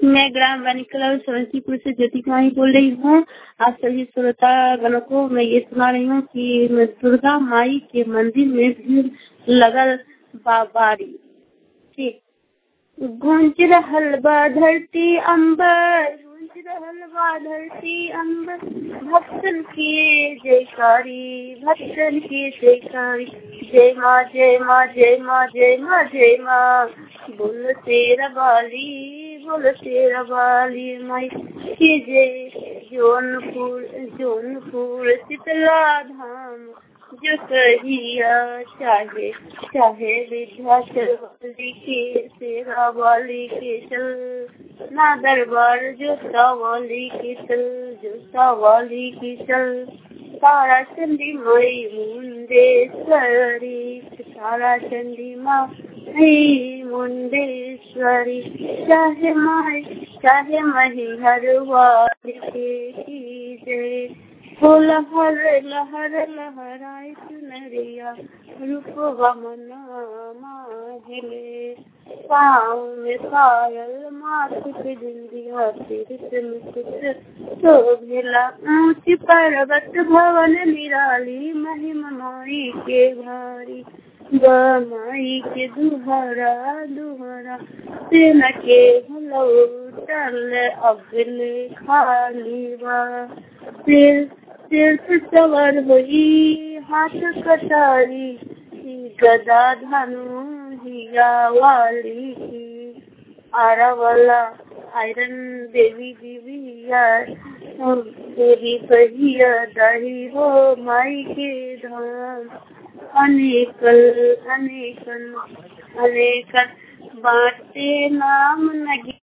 मैं ग्राम वानिकला समस्तीपुर से ज्योति कुमारी बोल रही हूँ आप सभी श्रोता गणों को मैं ये सुना रही हूँ कि दुर्गा माई के मंदिर में भीड़ लगल बाबारी ठीक गूंज रहल बा धरती अंबर गूंज रहल बा धरती अंबर भक्तन के जयकारी भक्तन के जयकारी जय माँ जय माँ जय माँ जय माँ जय माँ बोल तेरा बाली बोल तेरा बाली माई के जय जौनपुर जौनपुर शीतला धाम जो कहिया चाहे चाहे विध्याचल वाली के सेवा वाली के चल ना दरबार जो वाली के चल जो वाली के चल तारा चंदी मई मुंडेश्वरी तारा चंदी माई मुंडेश्वरी चाहे माई चाहे मही हर वाली के जय हो लहर लहर लहराए चुनरिया रूपवा मना माधले पाँव में पायल माथ पे बिंदिया सिर मुकुट शोभिला ऊंची पर्वत भवन निराली महिमा माई के भारी माई के दुहरा दुहरा सेना के लौटल अगल खाली बा सिर सिर पर सवार हुई हाथ कटारी गदा धनु हिया वाली की आरा वाला आयरन देवी देविया देवी कहिया दही हो माई के धाम अनेकल अनेकन अनेकन बाटे नाम नगी